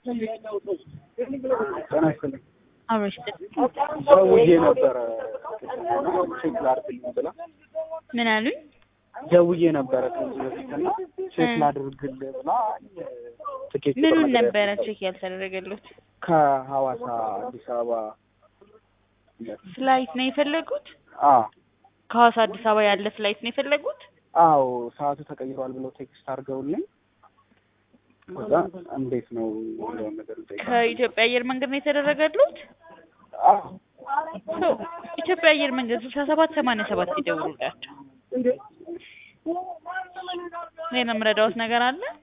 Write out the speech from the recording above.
ጤና ይስጥልኝ። አብረሽ ደውዬ ነበረ ቼክ ላድርግልኝ ብላ ምን አሉኝ? ደውዬ ነበረ ከዚህ በፊት እና ቼክ ላድርግልህ ብላ ትኬት ምኑን ቁጥር ነገር ነበረ ቼክ ያልተደረገሉት? ከሐዋሳ አዲስ አበባ ፍላይት ነው የፈለጉት? አዎ ከሐዋሳ አዲስ አበባ ያለ ፍላይት ነው የፈለጉት? አዎ ሰዓቱ ተቀይሯል ብለው ቴክስት አድርገውልኝ ከዛ እንዴት ነው የሚለውን ነገር ልጠይቅ ከኢትዮጵያ አየር መንገድ ነው የተደረገሉት? አዎ ሰው ኢትዮጵያ አየር መንገድ ስልሳ ሰባት ሰማንያ ሰባት ይደውሉላቸው። ሌላ የምረዳዎት ነገር አለ?